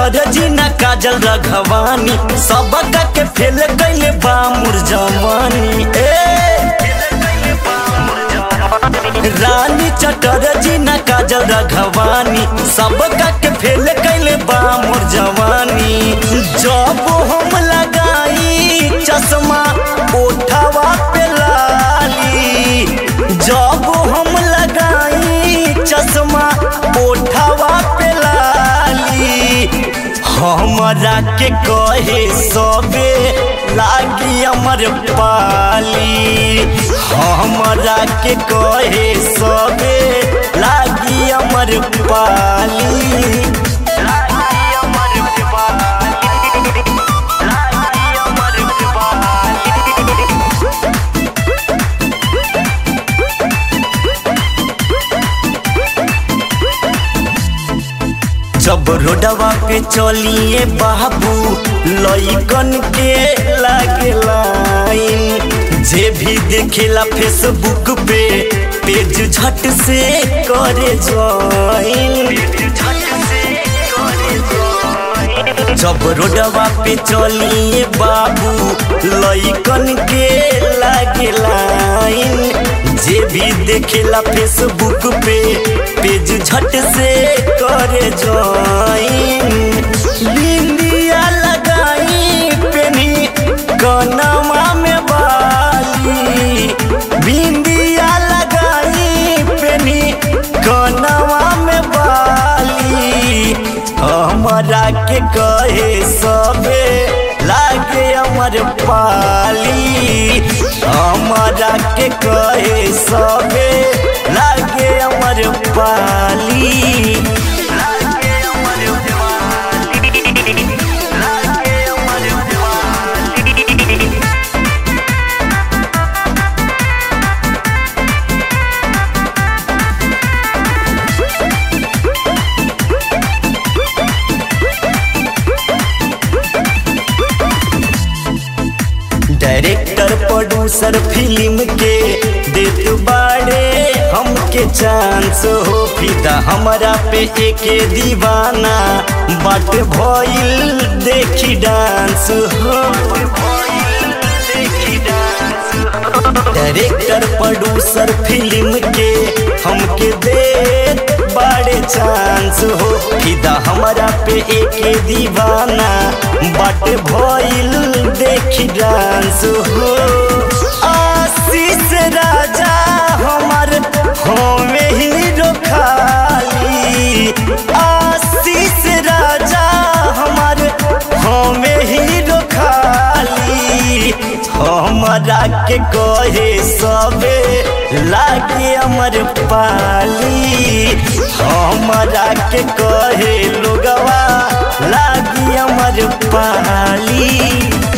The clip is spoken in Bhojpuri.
चटरजी ना काजल रघवानी सबका के फेल कैले बा मुर जवानी ए रानी चटरजी ना काजल रघवानी सबका के फेल कैले बा मोर जवानी जब हम लगाई चश्मा ओठवा पे लाली जब हम लगाई चश्मा ओठवा पे लाली हमरा के कहे सबे लागी अमर पाली हमरा के कहे सबे लागी अमर पाली लागी अमर पाली लागी अमर पाली जब रोडवा पे चलिए बाबू लइकन के लागे लाइन जे भी देखेला फेसबुक पे पेज झट से करे ज्वाइन जब रोडवा पे चलिए बाबू लइकन के लागे लाइन जे भी देखेला फेसबुक पे पेज झट से करे ज्वाइन बिंदिया लगाई पेनी कनवा में बाली बिंदिया लगाई पेनी कनवा में बाली हमरा के कहे सबे लागे अमर पाली हमरा के कहे सबे लागे अमर पाली लागे अमर पाली लागे अमर पाली डायरेक्टर प्रोड्यूसर फिल्म के देत बाड़े हमके चांस हो फिदा हमरा पे एके दीवाना बाट भइल देखी डांस हो डायरेक्टर प्रोड्यूसर फिल्म के हमके देत बाड़े चांस हो फिदा हमरा पे एके दीवाना बाट भइल देखी डांस हो आशीष राजा हमार हमें हीरो खाली आशीष राजा हमार हमें हीरो खाली हमरा के कहे सबे लागे अमर पाली हमरा के कहे लोगवा लागी अमर पाली